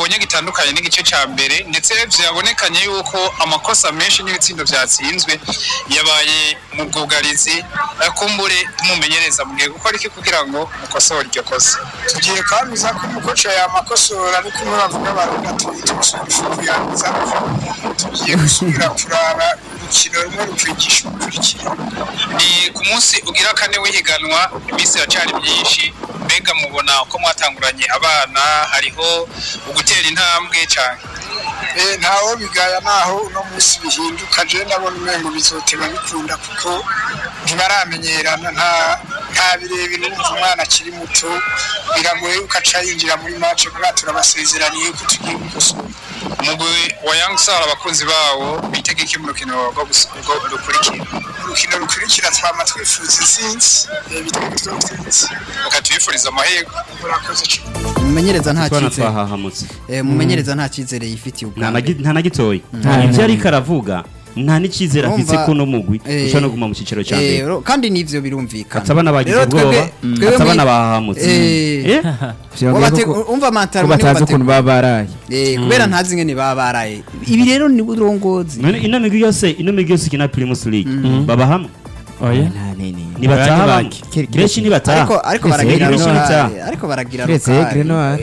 twabonye gitandukanye n'igice ca mbere ndetse vyabonekanye yuko amakosa menshi n'ibitsindo vyatsinzwe yabaye mu bwugarizi eh, kumbure mumenyereza mugiye gukora iki kugira ngo mukosore iryo kosa tugiye kwamiza ko umukoca yamakosora ariko umwe bavuga baruga tuyitusubira tugiye gusubira kuraba urukino rumwe rukwigisha urukurikira ni ku munsi ugira kane w'ihiganwa iminsi iracari myinshi mbega mubona uko mwatanguranye abana hariho ugutera intambwe cane Eh, ntawo bigaya naho uno munsi bihinduka je ndabona umengo bizoteba bikunda kuko ntibaramenyerana nta nta birebire urumva umwana akiri muto biragoye yuko aca yinjira muri match kuba turabasezeraniye ko tugiye gukosora umugwi wa Young Star abakunzi bawo bitega iki mu rukino rwo gus- rwo- rukurikira urukino rukurikira twama twifuza intsinzi eh, bituma twatsinze reka tubifurize amahirwe murakoze cyane umumenyereza nta twana cyizere twahahamutse Eh, umumenyereza nta cyizere yifitiye nta ubwa na gi- mbere nta na gitoya Nta- ibyo ariko aravuga nta n'icyizere afise Urumva, ko no mugwi eh, ushobora no kuguma mu cyiciro cya Eh, mbere ro- kandi n'ivyo birumvikana atabana bagize Rero twebwe- ubwoba twebwe atabana mwi- bahahamutse Eh, Eh? Vyongeye wabate- ko- umva ko mantaro batazi ukuntu baba baraye Eh, kubera ntazi ngene baba baraye ibi rero ni uburongozi none ino migwi yose ino migwi yose ikina primus league baba hamwe oya nta nini ntibataha Oya, bamwe Kire- kire- benshi ntibataha ariko ariko Twese baragira Grenoir. rokari ariko baragira Twese rokari Grenoir.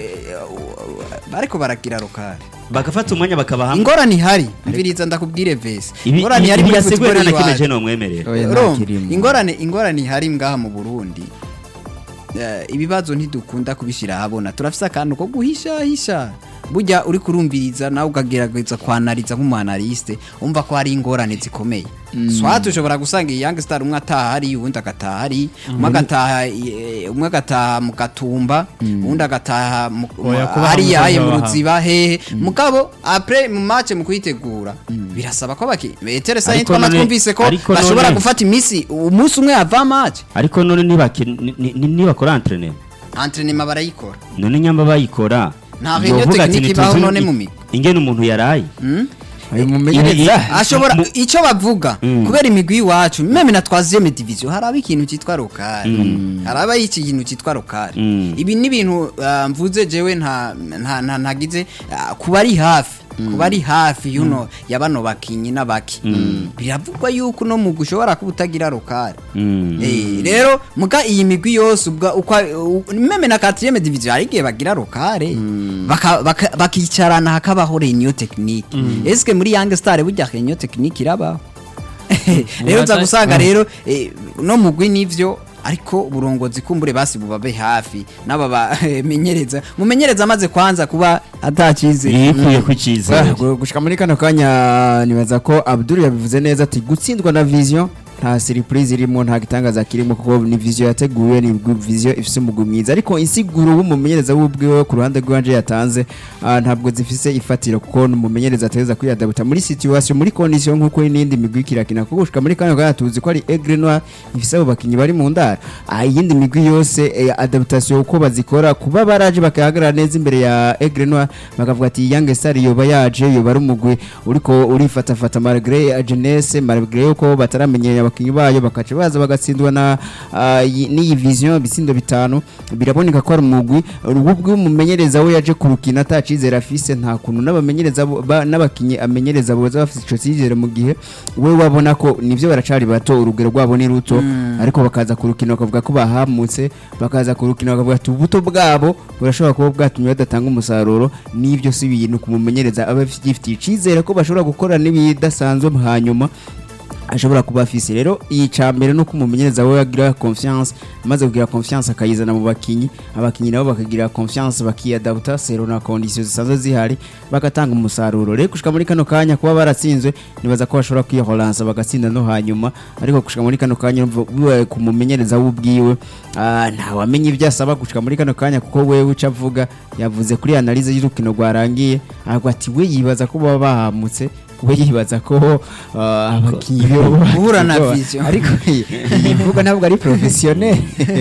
Eh, ariko baragira rokari bagafata umwanya bakaba hamwe ingorane ihari mviriza ndakubwire vese ibi ingorane ihari ibi muri yaseguye football nta na kimwe iwacu. je nomwemerera Oya, nta Urumva, kirimo. ingorane ingorane ihari ngaha mu Burundi eh, ibibazo ntidukunda kubishira ahabona turafise akantu ko guhisha hisha burya uri kurumviriza nawe ukagerageza kwanariza nk'umuanaliste umva ko hari ingorane zikomeye swat ushobora gusanga iyi young star umwe ataha hari uwundi agataha hari umwe agataha eh, umwe agataha mu gatumba uwundi agataha mu- Oya, kuba hariya hamwe aye mu baha. ruziba hehe mugabo apre mu match mu kuyitegura birasaba ko baki etere sayin Ariko twama none- twumvise ko ariko bashobora none- gufata imisi umunsi umwe ava match ariko none ntibaki- ni- ni- ni- nibakora entraînement entraînement barayikora none nyamba bayikora Nta reunion yovuga ati technique ibaho ntituzi none i- mu migwi. ingene umuntu yaraye uyu mumenyereza ashobora mu- icyo bavuga Mm. kubera imigwi y'iwacu meme na twaziyeme division haraba ikintu cyitwa rokari haraba iki kintu cyitwa rokari Mm. ibi ni ibintu ah, mvuze jewe nta nta nta ntagize ah, kuba ari hafi kuba ari hafi yuno ya bano bakinyi n'abaki biravugwa yuko no mu gushobora kuba utagira rokari Mm. Eh, rero muga iyi migwi yose ubwa uko u- meme na 4 division hari igihe bagira rokare baka- baka- bakicarana hakabaho reunion technique eske muri Young Star burya reunion technique irabaho rero uza gusanga rero eh, no mugwi nivyo ariko uburongozi kumbure basi bubabe hafi n'aba bamenyereza mumenyereza amaze kwanza kuba atakize yikuye ku cyizere Ah, gushika muri kano kanya nibaza ko Abdul yabivuze neza ati gutsindwa na vision nta surprise irimo nta gitangaza kirimo kuko ni vision yateguwe ni vision ifise umugwi mwiza ariko insiguro w'umumenyereza w'ubwiwe ku ruhande rwanje yatanze ah, ntabwo zifise ifatiro kuko n'umumenyereza ateza kwiyadabuta muri situation muri condition nkuko n'indi migwi kirakina kuko gushika muri kano kanya tuzi ko ari Aigle Noir ifise abo bakinyi bari mu ndara Ah, iyindi migwi yose eh, adaptation uko bazikora kuba baraje bakahagarara neza imbere ya Aigle Noir bakavuga ati Young Star yoba yaje yoba ari umugwi uriko urifatafata malgré jeunesse malgré uko bataramenyera abakinyi bayo bakaca baza bagatsindwa na ah, iyi- n'iyi vision bitsindo bitanu biraboneka ko ari umugwi ubwo umumenyereza we yaje kurukina atacizera afise nta kuntu n'abamenyereza bo- ba- n'abakinyi amenyereza boza bafise ico cyizere mu gihe we wabona ko nivyo baracari bato urugero rwabo ni ruto ariko bakaza kurukina bakavuga ko bahamutse bakaza kurukina bakavuga ati ubuto bwabo burashobora kuba bwatumye badatanga umusaruro n'ibyo si ibintu kumumenyereza aba agifitiye icizere ko bashobora gukora n'ibidasanzwe hanyuma ashobora kuba afise rero iyi cambere nuko umumenyereza we agira confiance amaze kugira confiance akayizana mu bakinyi abakinyi nabo bakagira confiance bakiyadabuta sero na conditions zisanzwe zihari bagatanga umusaruro rero gushika muri kano kanya kuba baratsinzwe nibaza ko bashobora kwihoransa bagatsinda no hanyuma ariko gushika muri kano kanya urumva bibaye ku mumenyereza w'ubwiwe ah, ntawamenye ibyo asaba gushika muri kano kanya kuko wewe uca avuga yavuze kuri analize y'urukino rwarangiye aravuga ati we yibaza ko baba bahamutse we yibaza ko ah, abakinyi be Guhura na vision. ariko iyi mvugo ntabwo ari professionnel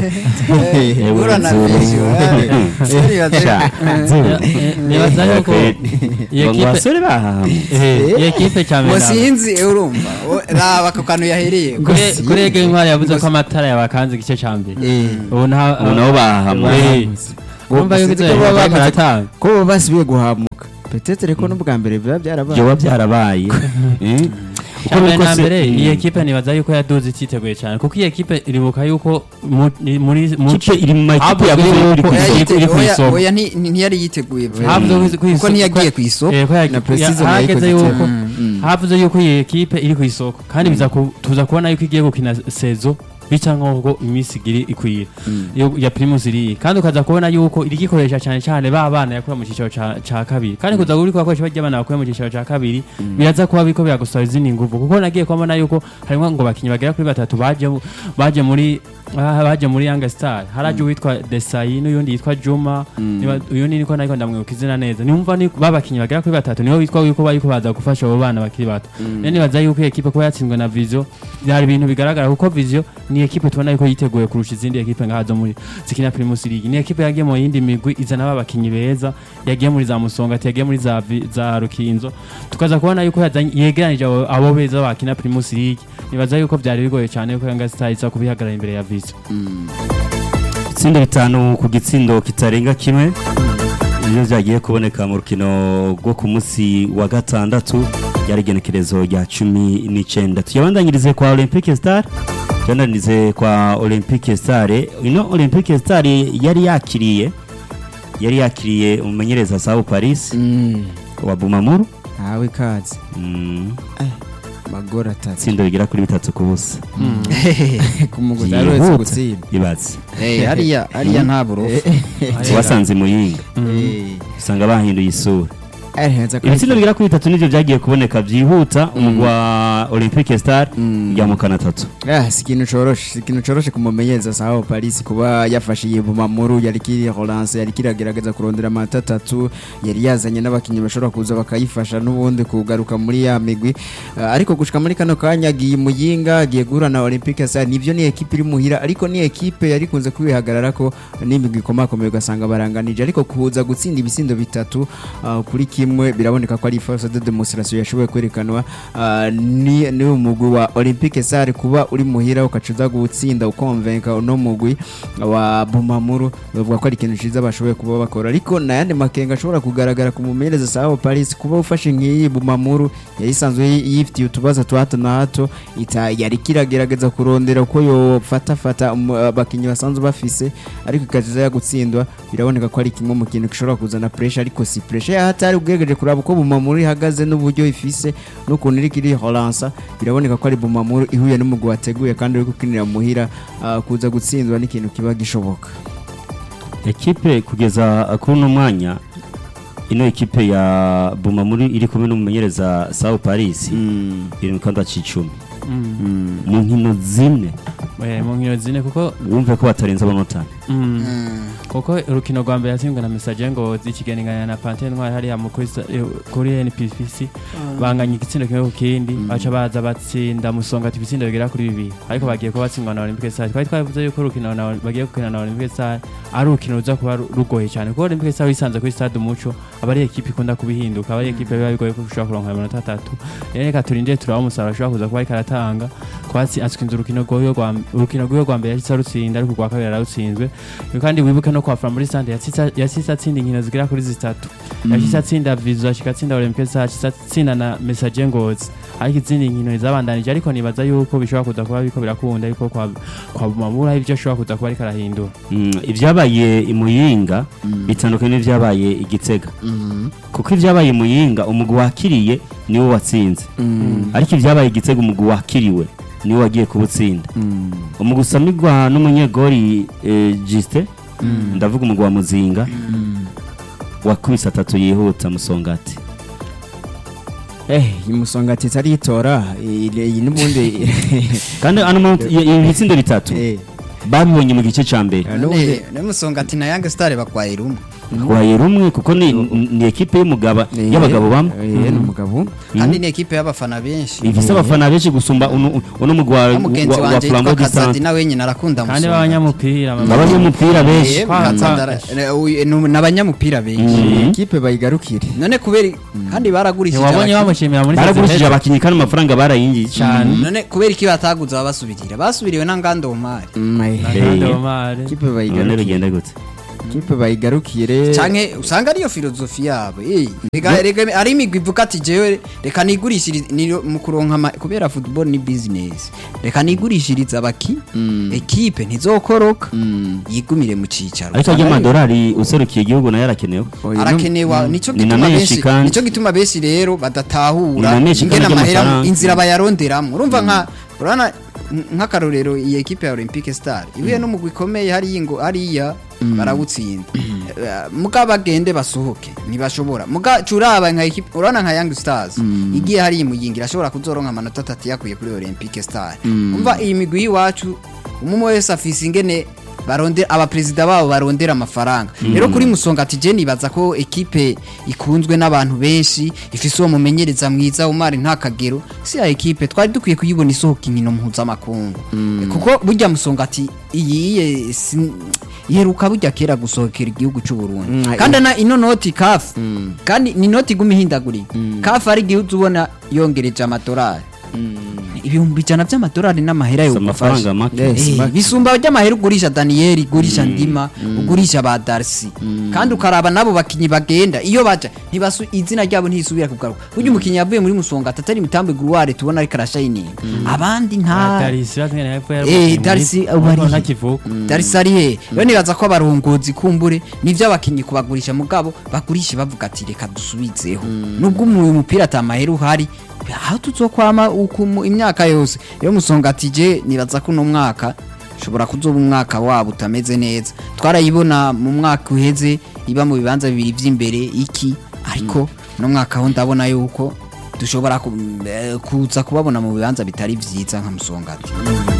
Guhura na vision, eh. Serious, Sha, eh. nibaza yuko iyo ngo kipe abasore bahahamutse eh, iyo kipe cya ngo mbere sinzi eh, urumva O- raba ako kantu yahereye kuri kuri ege ntwari yavuze ko amatara yabakanze igice cya mbere ubu nta ubu nabo bahahamutse Eh, Urumva yuko sinzi ibyo ko baba baba bamaze- baratanga. ko baba basubiye guhamuka petetere ko n'ubwa mbere biba byarabaye byoba byarabaye Eh? uko Cyambere biri na kose- mbere Mm. iyi ekipe nibaza yuko yaduze ititeguye cyane kuko iyi ekipe iribuka yuko mu- ni- muri mu Ikipe iri mu makipe Havuzwe yavuze yuko iri ku iri- isoko. iri ku Oya- isoko. oya nti- nti- ntiyari yiteguye Havuze ko ku kuko isoko- ntiyagiye ku isoko Eh, ko ya- Na Precision ya- yayikoze hageze yuko cyane. havuze yuko iyi ekipe iri ku isoko kandi biza ku- tuza kubona yuko igiye gukina sezo bica nk'ubwo iminsi igiri ikwira yo- ya primus iriya kandi ukaza kubona yuko iri gikoresha cyane cyane ba bana yakuye mu cyiciro ca ca kabiri kandi kuza uri kubakoresha bajya abana bakuye mu cyiciro ca kabiri biraza kuba biriko biragusaba izindi nguvu kuko nagiye kubona yuko harimo ngo bakinyi bagera kuri batatu baje baje muri ah, baje muri Young Star haraje uwitwa Desayi n'uyundi yitwa Juma niba- uyundi niko nariko ndamwibuka izina neza nimva ni babakinyi bagera kuri batatu niho bitwa yuko bariko baza gufasha abo bana bakiri bato rero nibaza yuko iyi ekipe kuba yatsinzwe na Vision byari ibintu bigaragara kuko Vision ni ekipe tubona yuko yiteguye kurusha izindi ekipe nka zo muri zikina Primus League ni ekipe yagiye mu yindi migwi izana babakinyi beza yagiye muri za Musongati yagiye muri za Vi- za Rukinzo tukaza kubona yuko yazanye- yegeranije abo abo beza bakina Primus League nibaza yuko byari bigoye cyane yuko Young Star iza kubihagarara imbere ya Vision ibitsindo bitanu ku gitsindo kitarenga kimwe nibyo byagiye kuboneka mu rukino rwo ku munsi wa gatandatu ryari igenekerezo rya cumi n'icyenda tuyabandanyirize kwa olympique star tuyabandanyirize kwa olympique star ino olympique star yari yakiriye yari yakiriye umumenyereza sawu paris Mm. wa bumamuru ntawe ikaze Mm, magora atatu itsindo rigera kuri bitatu ku busa ku muguzi ari wese Yihuta. gutsinda bibatse Eh, hariya hariya nta burofu wasanze muyinga usanga bahinduye isura ibitsindo bigera kuri bitatu nibyo byagiye kuboneka byihuta umugwi wa olympique star ujya mu kana atatu Ah, si ikintu coroshe si ikintu coroshe kumumenyereza sawa Paris kuba yafashe iyi bumamuru yari kiri Rolance yari kiragerageza kurondera amata atatu yari yazanye n'abakinnyi bashobora kuza bakayifasha n'ubundi kugaruka muri ya migwi Ah, ariko gushika muri kano kanya agiye muyinga agiye guhura na Olympique Star nivyo ni ekipe iri muhira ariko ni ekipe yari kunze kwihagarara ko n'imigwi ikomakomeye ugasanga baranganije ariko kuza gutsinda ibisindo bitatu ah, kuri kimwe biraboneka ko ari force de demonstration yashoboye kwerekanwa ah, ni ni umugwi wa Olympique Star kuba uri muhira ukacuza gutsinda ukonvenka uno mugwi wa Bumamuru bavuga ko ari ikintu ciza bashoboye kuba bakora ariko nayandi makenga ashobora kugaragara ku mumenyereza Sao Paris kuba ufashe nk'iyi Bumamuru yari isanzwe yi- yifitiye utubazo twa hato na hato ita yari kiragerageza kurondera uko yofata fata um, abakinnyi basanzwe bafise ariko ikaziza ya gutsindwa biraboneka ko ari kimwe mu kintu gishobora kuzana pressure ariko si pressure ya hatari ubwegeje kuraba uko Bumamuru ihagaze n'uburyo ifise n'ukuntu iri kiri Holansa biraboneka ko ari Bumamuru ihuye n'umugwi wateguye kandi uri gukinira muhira ah, kuza gutsindwa n'ikintu kiba gishoboka ekipe kugeza kuri uno mwanya ino ekipe ya bumamuru iri kumwe n'umumenyereza sawu paris iri mu kanda c'icumi mu nkino zine Eh, mu nkino zine kuko wumve ko batarenze amanota mm, kuko urukino rwa mbere yatsinzwe na message ngo zikiganingana na Panthère Noire hariya mu kuri sa- eh, kuri NPFC banganya igitsindo kimwe ku kindi baca baza batsinda musonga ibitsindo bigera kuri bibiri ariko bagiye kuba batsindwa na Olympique Stars twari twavuze yuko urukino na bagiye gukina na Olympique Stars ari urukino ruza kuba ru- rugoye cyane kuko Olympique Stars wisanze kuri stade umuco aba ari ekipe ikunda kubihinduka aba ari ekipe biba bigoye ko ushobora kuronka amanota atatu rero reka turindire turaba umusaruro ashobora kuza kuba ariko aratanga kwatsi atsinze urukino rw'uyo rwa urukino rw'uyo rwa mbere yahise arutsinda ariko urwa kabiri ararutsinzwe kandi wibuke no kwa Flambeau Sante yasise atsinda inkino zigera kuri zitatu yasise atsinda Vizu ashika atsinda Olympique Stars yasise atsinda na Messager Ngozi ariko izindi nkino zabandanije ariko nibaza yuko bishobora kuza kuba biko birakunda ariko kwa kwa Bumamura ibyo ashobora kuza kuba ariko arahindura Mm, ibyabaye i muyinga bitandukanye n'ibyabaye i gitega kuko ibyabaye i muyinga umugwi wakiriye niwo watsinze ariko ibyabaye i gitega umugwi wakiriwe niwo wagiye kuwutsinda umugwi usamirwa n'umunyegori eh, Justin ndavuga umugwi wa muzinga wakubise atatu yihuta musongati eh imusongati itaritora iyi n'ubundi kandi ano muntu- i- ibi bitsindo bitatu eh babibonye mu gice cya mbere n'ubundi nemusongati na yange sitari bakwaye rumwe waye rumwe kuko ni, ni ekipe y'umugaba y'abagabo bamwe eh n'umugabo kandi ni ekipe y'abafana benshi ifise abafana benshi gusumba uno uno mugwi wa- na mugenzi wa- wa wanjye Flambeau yitwa du Centre. kazadi nawe nyine arakunda kandi Musonga. b'abanyamupira abanyamupira benshi Eh, Kwa- Kazandara- eh, uyu- ni ni abanyamupira benshi Mhm. ikipe bayigarukire none kubera kandi baragurishije wabonye abakinnyi. bamushimira muri baragurishije Sezibet? abakinnyi kandi amafaranga barayinjiye cyane none kubera iki bataguze ababasubirira basubiriwe na ngando omari Mm, eh, Nagande Eh. Omar. ikipe none bayigarukire bigenda gute kipe bayigarukire canke usanga ariyo filozofi yabo eh rega rega ari imigwi ivuga ati jewe reka nigurishirize ni mu kuronka ama- kubera football ni business reka nigurishirize abaki ekipe ntizokoroka yigumire mu cicaro ariko ajya amadolari userukiye igihugu nayo arakenewe Oya, no- arakenewa nico Ni na gituma menshi benshi kandi. nico gituma benshi rero Ni badatahura na menshi ingene kandi amahera ry'amafaranga. inzira bayaronderamwo urumva nka urana nk'akarorero iyi ekipe ya Olympique Star ibuye n'umugwi ikomeye hariya ngo hariya barawutsinda Eh, muga bagende basohoke ntibashobora muga curaba nka ekipe urana nka Young Stars igiye hariya imuyingira ashobora kuzoronka amanota atatu yakuye kuri Olympique Star umva iyi migwi y'iwacu umwe wese afise ingene barondera abaperezida babo barondera amafaranga rero kuri musonga ati je nibaza ko ekipe ikunzwe n'abantu benshi ifise uwo mumenyereza mwiza umari nta kagero si ya ekipe twari dukwiye kuyibona isohoka inkino mpuzamakungu kuko burya musonga ati iyi si- iheruka burya kera gusohokera igihugu cy'u Burundi Mm, kandi na ino noti CAF kandi ni noti iguma ihindagurika CAF ari igihugu ubona yongereje amadolari ibihumbi ijana by'amadolari n'amahera yo Si amafaranga make Yes. Eh, make. bisumba by'amahera ugurisha Daniel ugurisha Ndima ugurisha ba Darcy kandi ukaraba nabo bakinyi bagenda iyo baja ntibasu izina ryabo ntisubira kugaruka burya umukinyi yavuye muri musonga atatari mitambe gruware tubona ariko arashining abandi nta darisi batwene hepfo Eh, Darcy ubu ari he? ntakivuka Darcy ari he rero nibaza ko abarongozi kumbure nivyo abakinyi kubagurisha mugabo bagurisha bavuga ati reka dusubizeho nubwo uyu mupira atamahera uhari aho tuzokwama uku mu- imyaka yose rero musonga ati je nibaza ko uno mwaka ushobora kuzoba umwaka wabo utameze neza twarayibona mu mwaka uheze iba mu bibanza bibiri vy'imbere iki ariko uno mwaka ho ndabona yuko dushobora ku- eh, kuza kubabona mu bibanza bitari vyiza nka musongati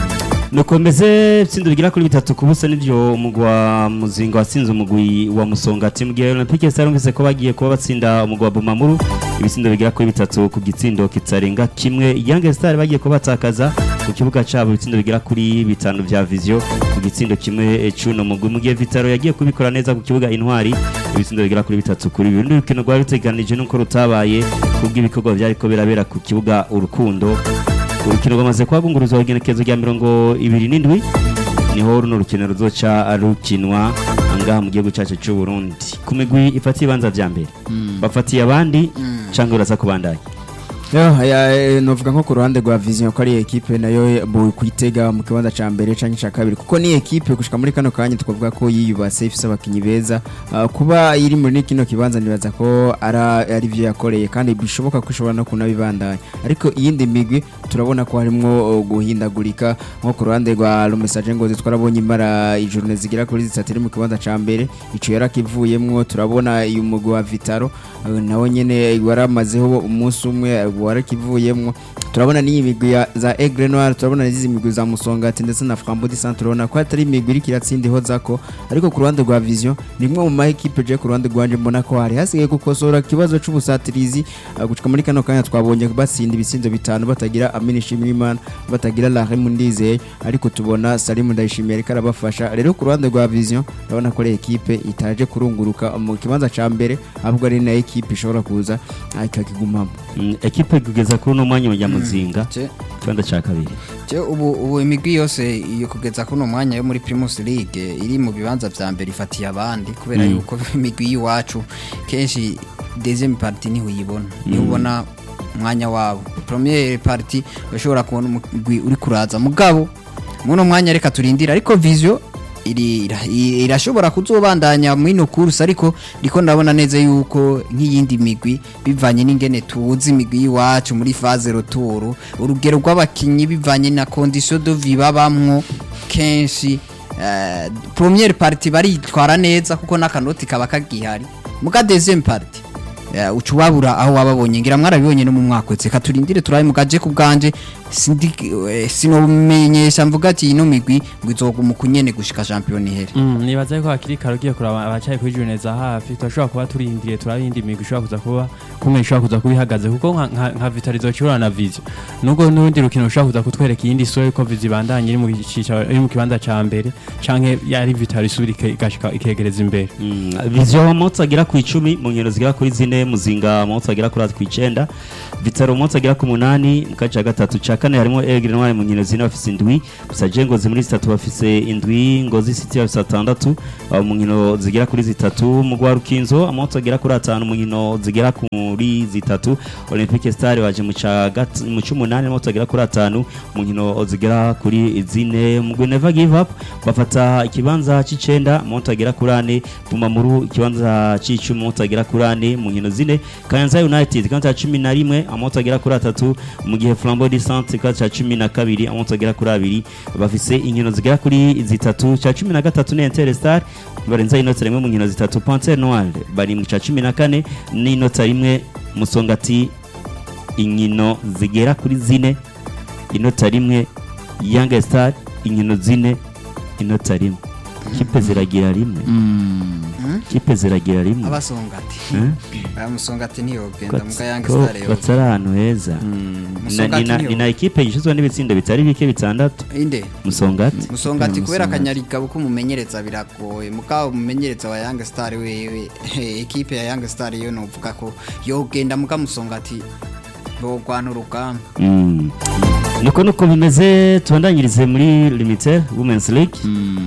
nukomeze itsinda rigera kuri bitatu ku busa nivyo umugwi wa muzinga watsinze umugwi wa musongati mu gihe olympique star yumvise ko bagiye kuba batsinda umugwi wa bumamuru ibitsindo bigera kuri bitatu ku gitsindo kitarenga kimwe young star bagiye kuba batakaza ku kibuga cabo ibitsindo bigera kuri bitanu vya vision ku gitsindo kimwe eh, c'uno mugwi mu gihe vitaro yagiye kubikora neza ku kibuga intwari ibitsindo bigera kuri bitatu kuri bibiri urukino rwari ruteganije nuko rutabaye kubw'ibikorwa vyariko birabera ku kibuga urukundo urukino rwamaze kuhagunguruzwa igenekerezo rya mirongo ibiri n'indwi niho runo rukino ruzoca rukinwa ngaha mu gihugu cyacu cy'u Burundi ku migwi ifatiye ibibanza vya mbere bafatiye abandi canke uraza kubandanya Yo, aya, eh, novuga nko ku ruhande rwa vision ko ari ekipe nayo bu kwitega mu kibanza ca mbere canke ca kabiri kuko ni ekipe gushika muri kano kanya twavuga ko yiyubase ifise abakinyi beza Ah, kuba iri muri kino kibanza nibaza ko ara ari vyo yakoreye kandi bishoboka ko ishobora no kunabibandanya ariko iyindi migwi turabona ko harimwo uh, guhindagurika nko ku ruhande rwa Lumesaje Ngozi twarabonye imara ijurune zigera kuri zitatu iri mu kibanza ca mbere ico yarakivuyemwo turabona uyu mugwi wa Vitaro uh, nawe nyene waramazeho umunsi umwe uh, warakivuyemwo turabona n'iyi migwi ya- za Aigle Noir turabona n'izi migwi za Musongati ndetse na Frambo di Centre urabona ko atari imigwi iriko iratsindiho zako ariko ku ruhande rwa Vision ni imwe mu ma equipe je ku ruhande rwanje mbona ko hari hasigaye gukosora ikibazo c'ubusatirizi uh, gushika muri kano kanya twabonye batsinda ibitsindo bitanu batagira Amini Shimimana batagira Rahim Ndizeye ariko tubona Salim Ndayishimiye ariko arabafasha rero ku ruhande rwa Vision urabona ko ari equipe itaje kurunguruka mu kibanza ca mbere ahubwo ari na equipe ishobora kuza ah, ikakigumamo Mm, ekipe kugeza kuri uno mwanya wa muzinga Je- ikibanza ca kabiri Je ubu ubu imigwi yose iyo kugeza kuno mwanya yo muri Primus League iri mu bibanza vya mbere ifatiye abandi kubera Mm. yuko imigwi y'iwacu kenshi deuxième partie niho uyibona niho ubona umwanya wabo première partie bashobora kubona umugwi uri kuraza mugabo muno mwanya reka turindira ariko vision iri ira- i- irashobora kuzobandanya mwino kursi ariko ndiko ndabona neza yuko nk'iyindi migwi bivanye n'ingene tuzi imigwi y'iwacu muri phase retour urugero rw'abakinyi bivanye na condition de vie babamwo kenshi eh, première partie baritwara neza kuko n'akanoti kaba kagihari muga deuxième partie eh, uca ubabura aho wababonye ngira mwarabibonye no mu mwaka wese reka turindire turabe mugaje ku bwanje sindi eh, sinomenyesha mvuga ati ino migwi ngo izoguma kunyene gushika champion ihere Mm, nibaza yuko hakiri kare ugiye kuraba abacaye kuri june za hafi turashobora kuba turindiriye turaba iyindi migwi ishobora kuza kuba kumwe ishobora kuza kuba ihagaze kuko nka- nka nka vitalizo kirana na vision nubwo n'urundi rukino rushobora kuza kutwereka iyindi sura yuko vision ibandanye iri mu cicaro iri mu kibanza ca mbere canke yari vitali isubira ike- igashika ikegereza imbere Mm, vision motsi agera ku icumi mu nkino zigera kuri zine zine muzinga amanota agera kuri atatu icenda vitaro amanota agera ku munani mu gace ka gatatu ca kane harimo egre noire mu nkino zine bafise indwi busaje ngozi muri zitatu bafise indwi ngozi city bafise atandatu abo mu nkino zigera kuri zitatu mu gwa rukinzo amanota agera kuri atanu mu nkino zigera kuri zitatu olympique star baje mu ca gat- mu c'umunani amanota agera kuri atanu mu nkino zigera kuri zine mu gwe never give up bafata ikibanza c'icenda amanota agera kuri ane bumamuru ikibanza c'icumi amanota agera kuri ane mu nkino zine kayanza united ikibanza ca cumi na rimwe amanota agera kuri atatu mu gihe flambeau du centre ikibanza ca cumi na kabiri amanota agera kuri abiri bafise inkino zigera kuri zitatu ca cumi na gatatu ni interstar barenza inota rimwe mu nkino zitatu panter noire bari mu ca cumi na kane n'inota rimwe musongati inkino zigera kuri zine inota rimwe young star inkino zine inota rimwe kipe ziragira rimwe kipe ziragira rimwe abasongati Eh? amusongati ntiyogenda mu kayange ko stare yo batari ahantu heza Na- ni na- ni na ekipe yishizwe n'ibitsindo bitari bike bitandatu inde musongati musongati kubera akanyarigabo k'umumenyereza biragoye mugabo umumenyereza wa Young Star wewe ekipe ya Young Star yo novuga ko yogenda muga musongati bogwana urugamba Mm. niko nuko bimeze tubandanyirize muri limited women's league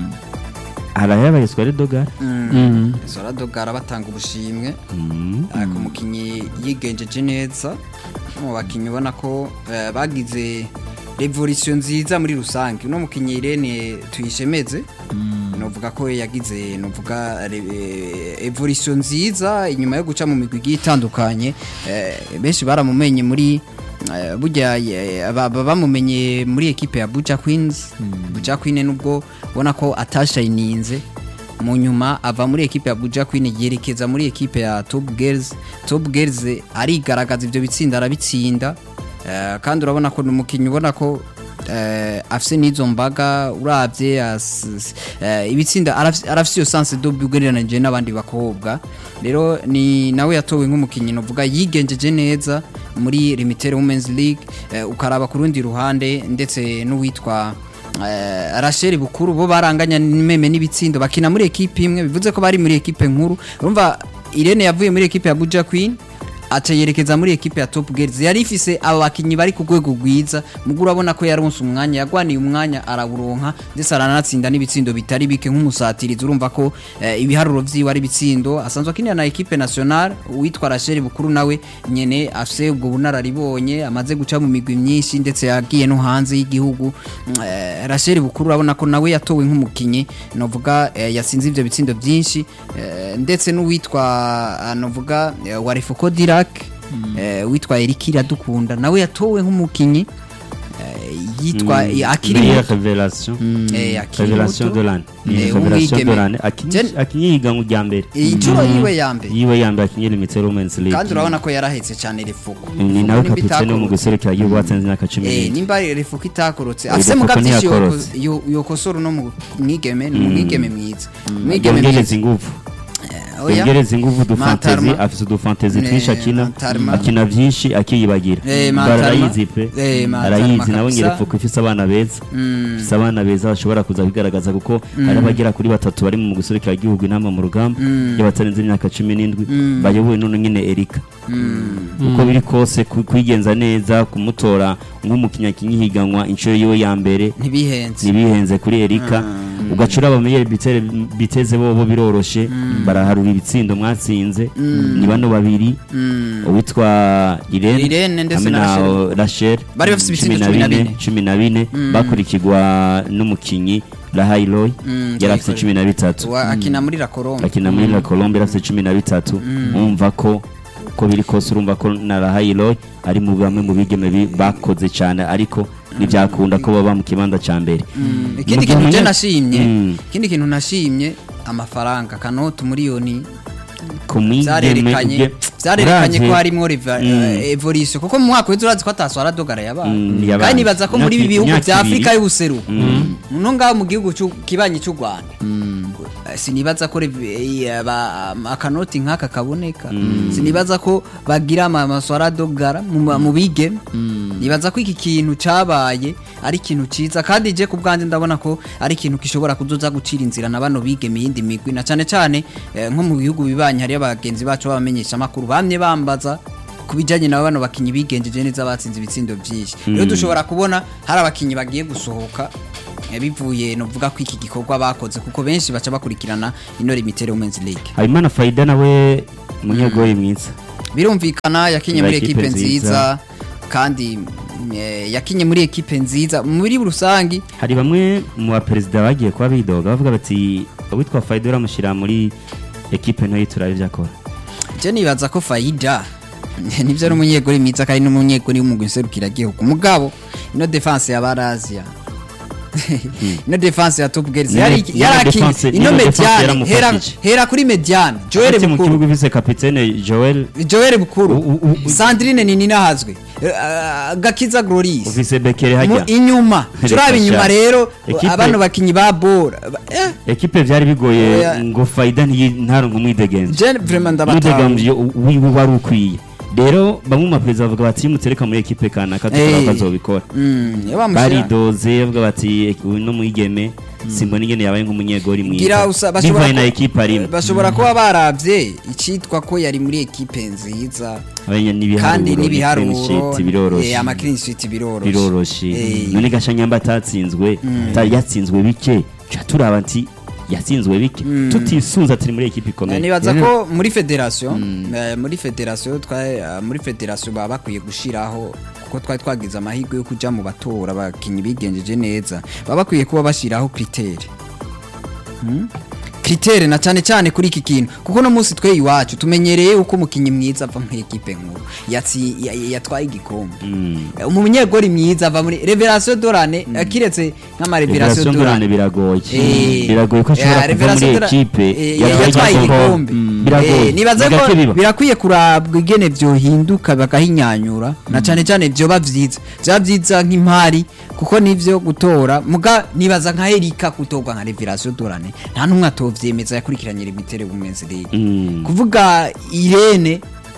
harayabaye swari dogara Mhm. Soradogara batanga ubushimwe Mm. ku mukinnyi yigenjeje neza mu bakinnyi ubona ko eh, bagize revolution nziza muri rusange uno mukinnyi Irene tuyishemeze novuga ko yagize novuga re- eh, evolution nziza inyuma yo guca mu migwi igiye itandukanye eh, benshi baramumenye muri eh, burya eh, aba- aba bamumenye muri ekipe ya Buja Queens Buja Queen nubwo ubona ko atashayininze mu nyuma ava muri ekipe ya Buja Queen yerekeza muri ekipe ya Top Girls Top Girls arigaragaza ibyo bitsinda arabitsinda Eh, kandi urabona ko ni umukinnyi ubona ko eh, afise n'izo mbaga urabye as- s- eh, ibitsinda arafise arafise iyo sanse do ugereranije n'abandi bakobwa rero ni nawe yatowe nk'umukinnyi novuga yigenjeje neza muri Limited Women's League eh, ukaraba ku rundi ruhande ndetse n'uwitwa Eh, Rachel Bukuru bo baranganya meme n'ibitsindo bakina muri ekipe imwe bivuze ko bari muri ekipe nkuru urumva Irene yavuye muri ekipe ya Buja Queen aca yerekeza muri ekipe ya Top Girls yari ifise aba bakinyi bari ku rwego rwiza mugu urabona ko yaronse umwanya yagwaniye umwanya arawuronka ndetse aranatsinda n'ibitsindo bitari bike nk'umusatirizi urumva ko eh, ibiharuro vyiwe ari bitsindo asanzwe akinira na ekipe nationale uwitwa Rachel Bukuru nawe nyene afise ubwo bunararibonye amaze guca mu migwi myinshi ndetse yagiye no hanze y'igihugu Mm, eh, Rachel Bukuru urabona ko nawe yatowe nk'umukinyi novuga eh, yasinze ivyo bitsindo byinshi eh, ndetse n'uwitwa ah, novuga eh, wa Refoko Dirac eh, witwa Eric Iradukunda nawe yatowe nk'umukinyi eh, yitwa Mm. akiri Meilleure muto. révélation Eh, akiri révélation muto. de l'année Ni Eh, révélation umwigeme. de l'année akinyi Jen- akinyi higanwa rya mbere iyi nshuro yiwe ya mbere yiwe yambaye akinyi limited women's league kandi urabona ko yarahetse cyane Refoko ni nawe kapitene wo mu guserukira igihugu watsinze imyaka cumi Eh, n'ine nimba Refoko itakorotse Eh, afise Refoko muga byinshi ntiyakorotse. yoko- yo- yokosora no mu mwigeme ni umwigeme mwiza umwigeme yongereza mwiza ingufu Eh, oya. yongereza ingufu udufantezi Mantarma. afise udufantezi Ne, twinshi akina Mantarma. akina byinshi akiyibagira Eh, Bara Mantarma. arayizi pe Eh, Mantarma arayizi nawe kabisa. nyerepfo ko ifise abana beza ifise abana beza bashobora kuza kwigaragaza kuko hari abagera kuri batatu bari mu guserukira igihugu inama mu rugamba iyo batarenze imyaka cumi n'indwi bayobowe none nyine erika uko biri kose ku- kwigenza neza kumutora nk'umukinnyi akinyi higanwa inshuro yiwe ya mbere ntibihenze ntibihenze kuri erika ugacura abamenyere bitere- biteze bobo biroroshe baraharura ibitsindo mwatsinze ni bano babiri uwitwa irene Irene ndetse hamwe na na Rachel. rachel Bari bafise ibitsindo cumi na bine. cumi na bine bakurikirwa n'umukinyi rahairoy Mm, yari afite Rahiroy. cumi na bitatu Wa- akina muri la Colombe akina muri la colombe yari afite cumi na bitatu wumva ko uko biri kose urumva ko na rahairoy ari mu bamwe mu bigeme bi- bakoze cyane ariko ntibyakunda ko baba mu kibanza cya mbere ikindi Mu gihe kintu je umunya- nashimye Mm. ikindi kintu nashimye amafaranga kanoti miliyoni ku mwigeme vyarerekanye ubwe- vyarerekanye ko uravye- harimwo reva- Mm. eh, evolution kuko mu mwaka w'ejo urazi ko ataswara dogara yabaye Mm, yabaye. kandi nibaza ko muri ibi Imyaka- bihugu imyaka vya ibiri. afurika y'ubuseruko no ngaho mu gihugu c'u- kibanyi c'u rwanda Eh, sinibaza ko rev- eh, ba- akanoti nk'aka kaboneka sinibaza ko bagira ama- amaswara dogara mu ma- mu bigeme nibaza ko iki kintu cabaye ari ikintu ciza kandi je ku bwanjye ndabona ko ari ikintu gishobora kuzoza gucira inzira na bano bigeme iyindi migwi na cane cane eh, nko mu bihugu bibanye hariyo abagenzi bacu b'abamenyesha amakuru bamye bambaza ku bijyanye na bano bakinnyi bigenjeje neza batsinze ibitsindo byinshi rero dushobora kubona hari abakinnyi bagiye gusohoka eh, bivuye novuga ko iki gikorwa bakoze kuko benshi baca bakurikirana ino limitere women's league habimana fayida nawe umunyegoyi mwiza birumvikana yakinye muri Muri ekipe ekipe nziza nziza. kandi eh, yakinye muri ekipe nziza muri rusangi hari bamwe mu baperezida bagiye kuba bidoga bavuga bati uwitwa fayida uramushyira muri ekipe ntoyi turabe ibyo akora je nibaza ko fayida nivyo ari umunyegori mwiza kandi n'umunyegori w'umugwi nserukiragihugu mugabo ino defense ya barazia ino defense ya top girls Ino- yari ino yarakinye defense- ino ino defense mediane yaramufashije. hera hera kuri mediane Joel Hagati mu Bukuru kibuga vise kapitene joel Joel Bukuru U- u- u- Sandrine Nininahazwe eh, Gakiza Gloris ufise bekere mu hajya inyuma Reka turaba inyuma sha. rero Ekipe- abano bakinyi ba bora eh ekipe byari bigoye Oya. ngo fayida ntiyi- ntaronke umwidegenzi je vraiment ndabataho umwidegenzi wiwe wari ukwiye rero bamwe mu baperezida bavuga bati iyo mutereka muri ekipe kanaka Eh. tukaba bazobikora mm yabamushira baridoze bavuga bati uyu no mwigeme simbona ingene yabaye nk'umunyegori gira mwiza usa bashobora bivaye na ku- ekipe arimo bashobora kuba baravye icitwa ko yari muri ekipe nziza Abanya kandi n'ibiharuro n'ibiharuro ni biroroshe eh, ama clean sheet biroroshe biroroshe Eh, none gashanyamba atatsinzwe atari yatsinzwe bike ca turaba nti yatsinzwe bike tutisunze atari muri ekipe Eh, ikomeye nibaza ko muri federation eh, muri federation twa eh, muri federation baba bakwiye gushiraho kuko twari twagize amahirwe yo kuja mu batora abakinyi bigenjeje neza baba bakwiye kuba bashiraho critere Hmm? critere na cyane cyane kuri iki kintu kuko no munsi twe iwacu tumenyereye uko umukinyi mwiza ava mu ekipe nkuru yatsi ya- ya- yatwaye igikombe Mm. Eh, umunyegori mwiza ava muri revelation dorane kiretse nk'ama revelation Revelation dorane Dorane biragoye Eh, biragoye ko ashobora eh, kuva Revelation muri Dora- ekipe eh, yatwaye yatwaye igikombe. igikombe Mm, biragoye Eh, nibaza Ni ko gake biba. birakwiye kurabwa ingene vyohinduka bagahinyanyura na cane cane vyoba vyiza vyoba vyiza nk'impari kuko nivyo gutora muga nibaza nka Erika gutorwa nka Revelation Dorane nta numwe atovyemeza yakurikiranye limitere women's league Mm. kuvuga Irene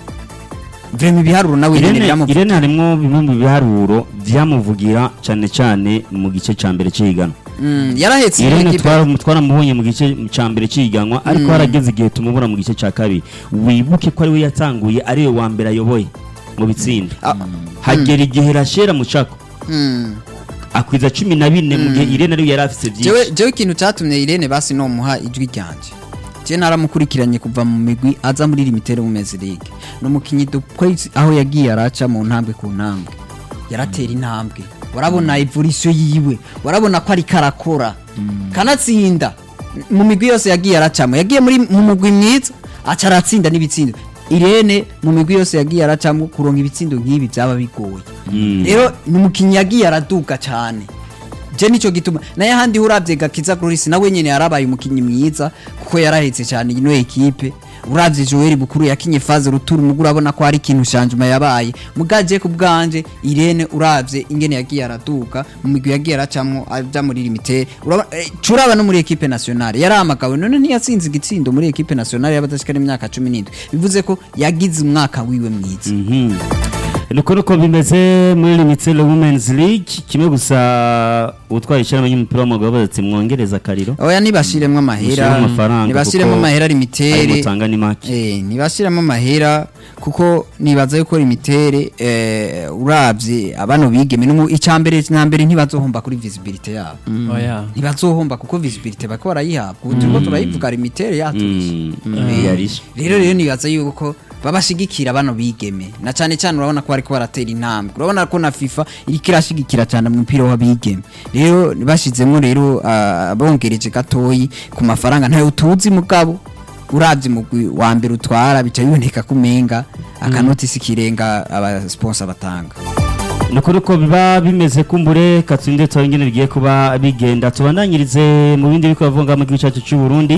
vrema ibiharuro nawe nyene Irene, biramuvuga Irene harimwo bimwe mu biharuro vyamuvugira cane cane mu gice ca mbere c'ihiganwa Mm, yarahetse Irene ikipe twara- twaramubonye mu gice ca mbere c'ihiganwa ariko harageze igihe tumubura mu gice ca kabiri wibuke ko ariwe yatanguye ariwe wa mbere ayoboye mu bitsinda Ah, hagera igihe rashera mucako mm. akwiza cumi na bine mu gihe Irene ariwe yari afise jewe vyinshi jewe ikintu catumye Irene basi no muha ijwi ryanje je naramukurikiranye kuva mu migwi aza muri limitere women's league no mukinyi dukwezi aho yagiye araca mu ntambwe ku ntambwe yaratera intambwe warabona evolution yiwe warabona ko ari karakora kanatsinda mu migwi yose yagiye aracamo yagiye muri mu mugwi mwiza aca aratsinda n'ibitsindo Irene mu migwi yose yagiye aracamo kuronka ibitsindo nk'ibi byaba bigoye Mm. rero ni umukinnyi yagiye araduka cyane je nico gituma naye handi uravye gakiza Gloris nawe nyene yarabaye umukinnyi mwiza kuko yarahetse cyane ino ekipe uravye Joel Bukuru yakinye faze ruturu mugu urabona ko hari ikintu shanjuma yabaye mugaje ku bwanje Irene uravye ingene yagiye araduka mu migwi yagiye aracamwo aja muri limite urabona eh, curaba no muri ekipe nationale yaramagawe none ntiyatsinze igitsindo muri ekipe nationale y'abadashikana imyaka 17 bivuze ko yagize umwaka wiwe mwiza Mhm. nuko nuko bimeze muri limited women's league kimwe gusa utwaye ishyirahamwe ry'umupira w'amaguru bavuze ati mwongereza akariro oya nibashiremwo amahera Mushyiremo amafaranga nibashiremo kuko amahera ayo limitere mutanga ni make Eh, nibashiramo amahera kuko nibaza yuko limitere eh, uravye abano bigeme numu icambere na mbere ntibazohomba kuri visibility yabo oya ntibazohomba kuko visibility bako barayihabwa ubu turiko turayivuga limitere yaturije Mm. yarishe rero rero nibaza yuko babashigikira bano bigeme na cane cane urabona ko bariko baratera intambwe urabona ko na FIFA iriko irashigikira cane mu mupira w'abigeme rero bashizemo rero ah, bongereje gatoyi ku mafaranga ntayo tuzi mugabo uravye umugwi wa mbere utwara bica biboneka ko umenga akanotisi kirenga abasponsor batanga nuko nuko biba bimeze kumbure katsinde tuba ingene bigiye kuba bigenda tubandanyirize mu bindi biko bavuga mu gihugu cyacu cy'u Burundi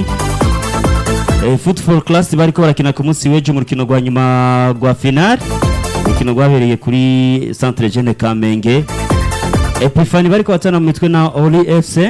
Eh, football class bariko barakina ku munsi w'ejo mu rukino rwa nyuma rwa final urukino rwabereye kuri centre jeune Kamenge Epifani bariko batana mu mitwe na Oli FC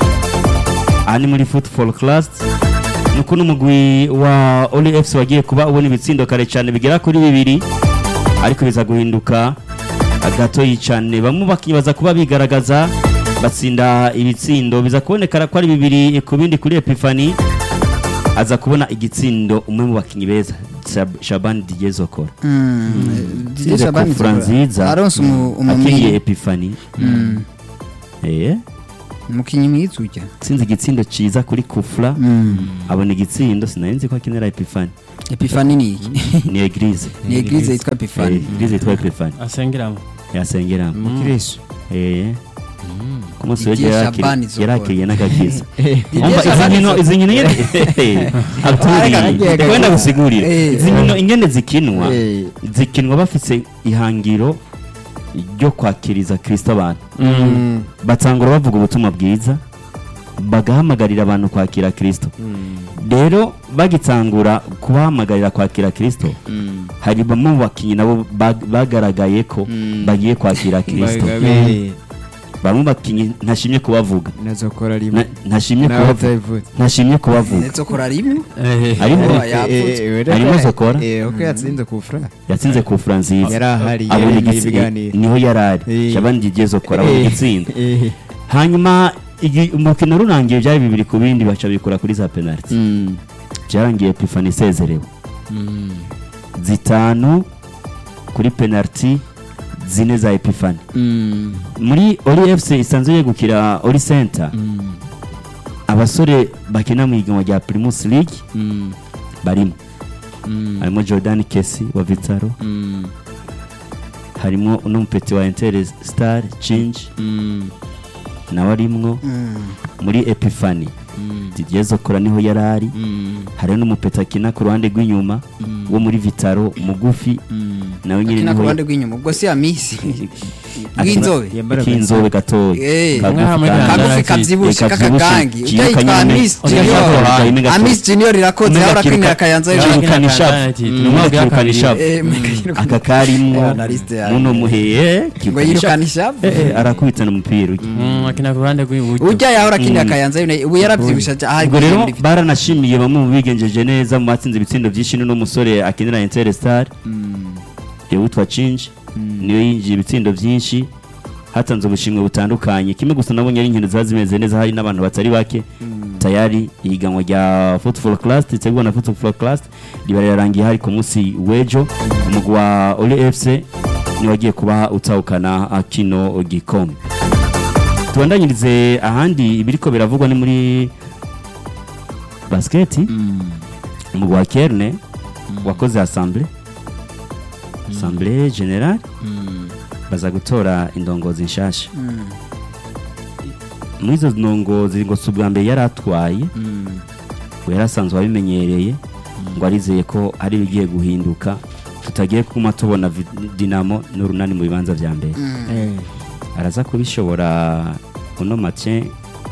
ani muri football class nuko n'umugwi wa Oli FC wagiye kuba ubona ibitsindo kare cyane bigera kuri bibiri ariko biza guhinduka gatoyi cyane bamwe bakibaza kuba bigaragaza batsinda ibitsindo biza kubonekara ko ari bibiri ku bindi kuri epifani aza kubona igitsindo umwe mu bakinnyi beza Shab- Shaban Didier Zokora Didier Tsinze Shaban kufura Zokora. nziza aronse umu- akiriye umumenyi epifani eh umukinnyi mwiza ujya tsinze igitsindo ciza kuri kufura abona igitsindo sinari nzi ko akenera epifani epifani ni iki ni eglise ni eglise yitwa Eh, epifani eglise yitwa epifani asengeramo yasengeramo umukristo eh ku munsi Didier w'ejo Shaban yarakiriye- Zokora. yarakiriye n'agakiza Didier umva izi Shaban nkino Zokora. izi nkino nyene abturi Aragiye kwenda gusigurira Eh. izi nkino ingene zikinwa Eh. zikinwa bafise ihangiro ryo kwakiriza kristo abantu batangura bavuga ubutumwa bwiza bagahamagarira abantu kwakira kristo rero bagitangura kubahamagarira kwakira kristo hari bamwe mu bakinnyi nabo bag- bagaragaye ko bagiye kwakira kristo Bagabe- bamwe mu bakinnyi ntashimye kubavuga nazokora rimwe Na- ntashimye nawe kubavuga utabivuze ntashimye kubavuga ndetse ukora rimwe harimo Eh, yapfutse. Harimo Zokora? uko yatsinze ku fura yatsinze ku fura nziza yari ahari abona yari igitsi- ibiganiro niho yari ari Eh. shabandi igiye zokora abona Eh, igitsinda eh, hanyuma igi- umukino rurangiye byari bibiri ku bindi baca bikora kuri za penaliti mm, byarangiye epifani isezerewe zitanu kuri penaliti zine za epifani mm, muri ori fc isanzwe yegukira ori center mm, abasore bakina mu ihiganwa rya primus league mm, barimo mm, harimo jordan kesi wa vitaro mm, harimo uno mupeti wa inter star change mm, nawe arimwo muri epifani mm, didier zokora niho yari ari mm, hari n'umupeti akina ku ruhande rw'inyuma Mm. wo muri vitaro mugufi mm. nawe nyine akina ku niho ruhande rw'inyuma ubwo si ya misi akina- rw'inzobe Yambara k'inzobe gatoya Eh, Kagufi umwe hamwe kandi- na- kagufi Ndarakizi. kabyibushe Eh, kabyibushe, k'akagangi kiyoka ujya yitwa nyine. miss Ujya junior yitwa Jaime Gato. amis junior irakoze Omega ahora kiruka- akinira kayanza Kiruka- ejo Kirukana ishavu. Mm. Umwe akirukana ishavu. Eh, Mega aka karimwo Eh, analyste yawe. muno muheye ngo yirukana ishavu Eh, eh, arakubitana umupira ujya Mm, akina ku ruhande rw'iburyo ujya yahora akinira kayanza United, ubu yarabyibushe aja- aha ubwo rero muri Vitaro. baranashimiye bamwe mu bigenjeje neza mu batsinze ibitsindo byinshi n'uno musore akinira inter star witwa cinji niyo yinjiye ibitsindo byinshi hatanze ubushimwe butandukanye kimwe gusa nabonye ari inkino ziba zimeze neza hari n'abantu batari bake tayari ihiganwa rya football class ritegurwa na football class riba rirarangiye hari ku munsi w'ejo umugwi wa ole fc niwe wagiye kuba utahukana kino gikombe tubandanyirize ahandi ibiriko biravugwa ni muri basiketi umugwi wa kerne wakoze assemble assemble general baza gutora indongozi nshasha muri izo ndongozi ngo si ubwa mbere yari atwaye ngo yari asanzwe abimenyereye ngo arizeye ko hari ibigiye guhinduka tutagiye kuma tubona vi- dinamo n'urunani mu bibanza vya mbere Eh, araza kubishobora uno matye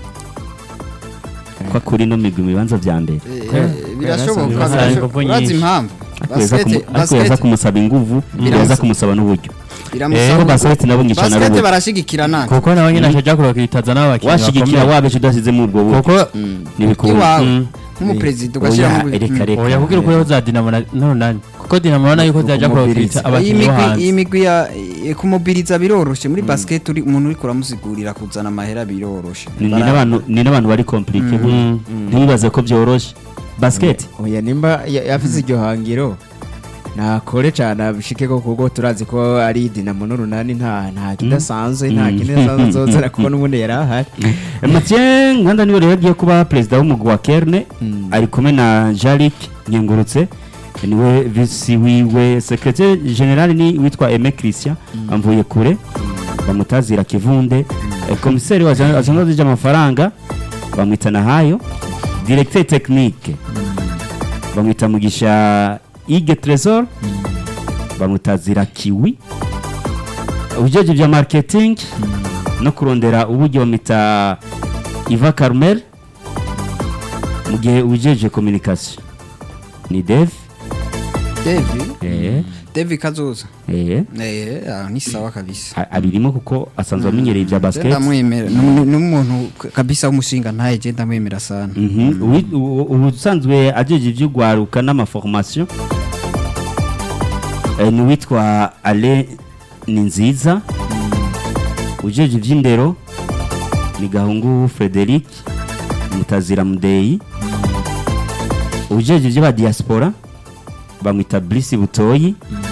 ko kuri no migwi mu bibanza vya mbere Eh, birashoboka Birashoboka. birashoboka. urazi impamvu ariko yaza kumu- Basket- ariko yaza basket- kumusaba inguvu Biramusa- yaza kumusaba n'uburyo biramusaba ko basket nabo ngicana basket rubuga barashigikirana kuko nawe nyine ashajya kurokitaza n'abakinnyi washigikira wabeje udasizemo ubwo buryo kuko ntibikunda iwawe Mm. nk'umuperezida Oya, ugashyiramo reka reka oya kubwira ukuri za dinamo na n'urunani kuko dinamo urabona yuko zajya kurokita iyi abakinnyi bo migwi iyi hanze migwi ya eh, kumobiriza biroroshe muri basket uri umuntu uri kuramusigurira kuzana amahera biroroshe Ni- ni Bara- n'abantu ni n'abantu bari komplike Mm. ntibibaze ko byoroshye basket oya nimba ya- yafise iryo hangiro nakore cyane abishike ko kuko turazi ko ari dinamo n'urunani nta nta kidasanzwe nta Mm. kidasanzwe nzozera kuko n'ubundi yari ahari Mathieu Nganda niwe rero agiye kuba perezida w'umugwi wa Kerne ari kumwe na Jalik Nyengurutse niwe visi wiwe secrétaire general ni witwa Aime Christian amvuye kure bamutazira kivunde Eh, komiseri wa asanzwe zije amafaranga bamwita nahayo directeur technique bamwita mugisha Ige Tresor bamutazira kiwi ubujeje bya marketing no kurondera uburyo bamwita Iva Carmel mu gihe ubujeje communication ni Dev Devi eh Devi Kazoza eh eh ah, ni sawa kabisa a- abirimo kuko asanzwe amenyereye ibya basket ndamwemera Ni- ni umuntu kabisa w'umushinga ntaye je ndamwemera sana Mhm. Uwi- u- u- ubusanzwe ajeje ivy'ugwaruka n'amaformation eh, ni witwa Ale ni nziza ujeje iby'indero ni gahungu frederic mutazira mudeyi ujeje iby'aba diaspora bamwita Brice butoyi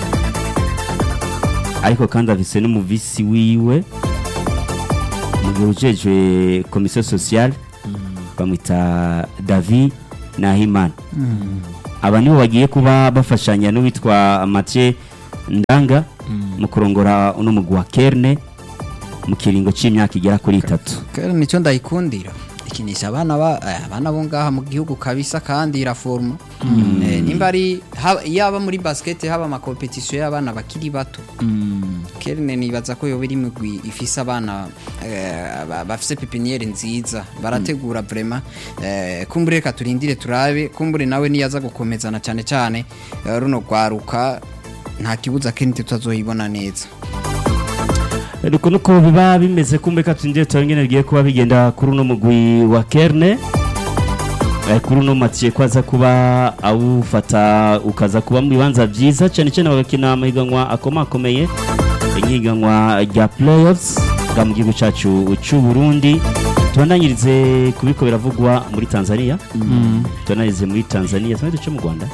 ariko kandi afise n'umuvisi wiwe mu gihe ujejwe komisiyo sociale bamwita david nahimana aba nibo bagiye kuba bafashanya n'uwitwa mathieu ndanga mu kurongora uno mugwi wa kerne mu kiringo c'imyaka igera kuri itatu Kera nicyo ndayikundira ikinisha abana ba eh, abana bo ngaha mu gihugu kabisa kandi iraforma eh, nimba ari haba- yaba muri basket haba ama competition y'abana bakiri bato Kerne nibaza ko yoba iri mugwi ifise abana eh, ba- bafise pepiniere nziza barategura vraiment eh, kumbure reka turindire turabe kumbure nawe niyaza gukomezana cyane cyane eh, runo rwaruka nta kibuza kenshi tutazoyibona neza ariko nuko biba bimeze kumbe ka tundire turangene bigiye kuba bigenda kuri uno mugwi wa kerne Eh, kuri uno mathieu ko aza kuba awufata ukaza kuba mu bibanza byiza cyane cyane bagakina amahiganwa akomakomeye nk'ihiganwa rya playoffs bwa mu gihugu cyacu cy'u Burundi tubandanyirize kubiko biravugwa muri Tanzania tubandanyirize muri Tanzania tumaze cyo mu Rwanda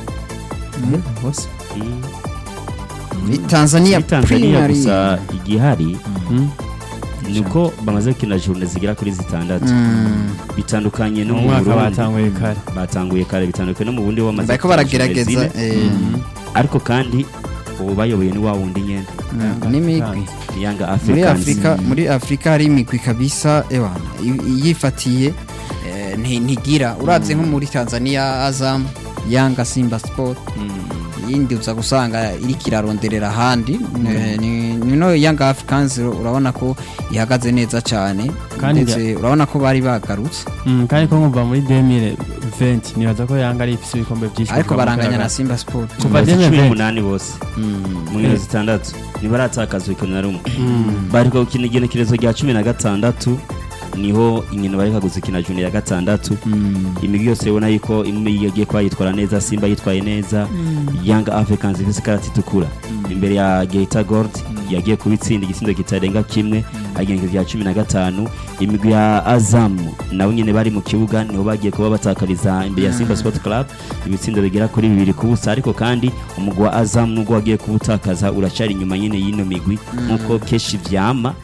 bose Mm. Muri Tanzania muri Tanzania Premier League. gusa igihari Mm. nuko bamaze gukina journée zigera kuri zitandatu Mm. bitandukanye no mu mu mwaka Burundi batanguye kare batanguye kare bitandukanye no mu bundi wamaze bariko gukina baragerageza journée zine. eh, ariko kandi ubu bayoboye ni wa wundi nyene mm, n'imigwi ni Yanga muri Africans afurika muri afurika hari imigwi kabisa ewana i- yifatiye eh, nti- ntigira uravye nko muri tanzania azam yanga simba sport yindi uza gusanga iriko iraronderera ahandi Eh, ni- nino yanga africans urabona ko ihagaze neza cyane Kandi ndetse urabona ko bari bagarutse Mm, kandi ko nkumva muri 2020 nibaza ko yanga ari ifise ibikombe byinshi ariko kuva mu baranganya na Karagara. simba sport kuva Bamaze cumi 2020 n'umunani bose mu nkino zitandatu ntibaratakaza urukino na rumwe bariko gukina igenekerezo rya cumi na gatandatu niho inkino bareka guzikina juni ya gatandatu imigwi yose ubona yuko imwe yagiye kuba yitwara neza simba yitwaye neza young africans ifise ikarata itukura imbere ya geita gold yagiye kubitsinda igitsindo kitarenga kimwe agenekerezo rya cumi na gatanu imigwi ya azamu nabo nyene bari mu kibuga niho bagiye kuba batakariza imbere ya simba sport club ibitsindo bigera kuri bibiri ku busa ariko kandi umugwi wa azamu nubwo wagiye kuwutakaza uracari inyuma nyene y'ino migwi nk'uko kenshi vyama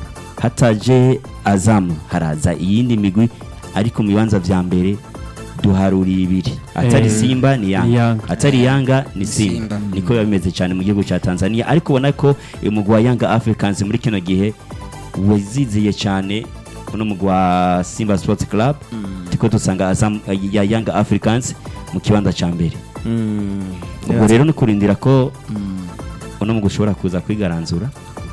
hataje azamu haraza iyindi migwi ariko mu bibanza vya mbere duharuriye ibiri atari Eh, simba ni ni yanga Yanga. atari yanga ni simba Simba. niko biba bimeze cyane mu gihugu cya tanzania ariko ubona ko umugwi wa yanga africans muri kino gihe waziziye cyane uno mugwi wa simba sports club tiko dusanga Azam- ya yanga africans mu kibanza cya mbere ubwo rero ni kurindira ko uno mugwi ushobora kuza kwigaranzura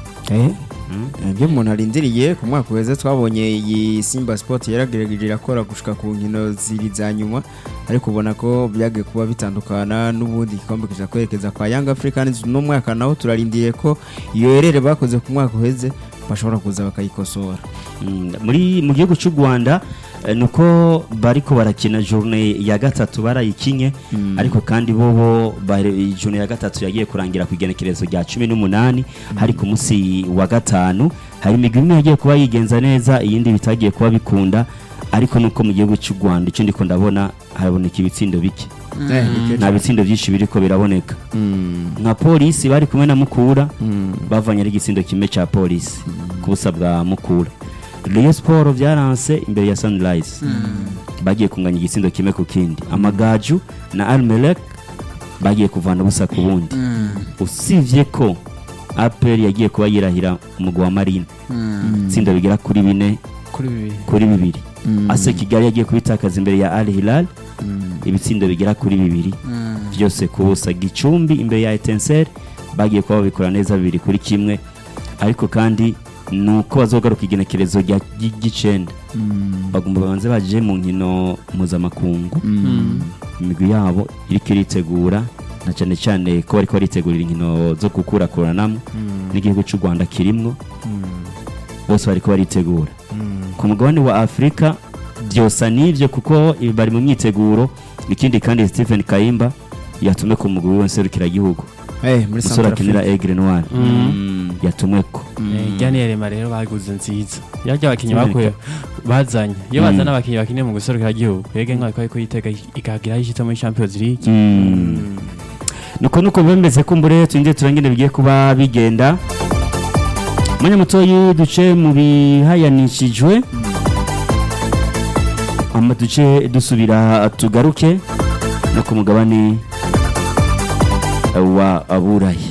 ibyo umuntu arindiriye ku mwaka uheze twabonye iyi simba sport yaragerageje irakora gushika ku nkino ziri za nyuma ariko ubona ko byagiye kuba bitandukana n'ubundi igikombe kija kwerekeza kwa young africans uno mwaka naho turarindiriye ko iyo herere bakoze ku mwaka uheze bashobora kuza bakayikosora Mm, muri mu gihugu cy'u Rwanda eh, nuko bariko barakina journée ya gatatu barayikinye ariko kandi bobo bare- journée ya gatatu yagiye kurangira ku igenekerezo rya 18 hari ku munsi wa gatanu hari imigwi imwe yagiye kuba yigenza neza iyindi bitagiye kuba bikunda ariko nuko mu gihugu cy'u Rwanda icyo ndiko ndabona haraboneka ibitsindo bike nta bitsindo byinshi biriko biraboneka nka polisi bari kumwe na mukura bavanye ari igitsindo kimwe cya polisi ku busa bwa mukura Rayon Sport byaranse imbere ya Sunrise bagiye kunganya igitsindo kimwe ku kindi amagaju na Almelek bagiye kuvana ubusa ku bundi usibye ko APR yagiye kuba yirahira umugwa wa Marine itsinda bigera kuri bine kuri bibiri kuri bibiri ase Kigali yagiye kubitakaza imbere ya Al Hilal ibitsindo bigera kuri bibiri byose ku busa Gicumbi imbere ya Etincelle bagiye kuba babikora neza bibiri kuri kimwe ariko kandi nuko bazogaruka igenekerezo rya ry- ry'icenda bagomba babanze baje mu nkino mpuzamakungu imigwi yabo iriko iritegura na cyane cyane ko bariko baritegurira inkino zo gukurakuranamo n'igihugu cy'u Rwanda kirimwo bose bariko baritegura ku mugabane wa Afurika byosa n'ibyo kuko ibi bari mu myiteguro ikindi kandi Stephen Kayimba yatumwe ku mugwi w'inserukiragihugu Eh, muri umusore akinira Centrafrique. Aigle Noir Mm. yatumweko Janiyerema rero baguze nziza yarya abakinnyi Sibirika. bakuye bazanye iyo Mm. bazana abakinnyi bakiniye mu guserukira igihugu yege nk'aho ariko yitega ikagira aho ishyitse muri Champions League nuko nuko bemeze kumbure twinjiye turangire bigiye kuba bigenda mwanya mutoyi duce mu bihayanishijwe ama duce dusubira tugaruke no ku mugabane wa aburayi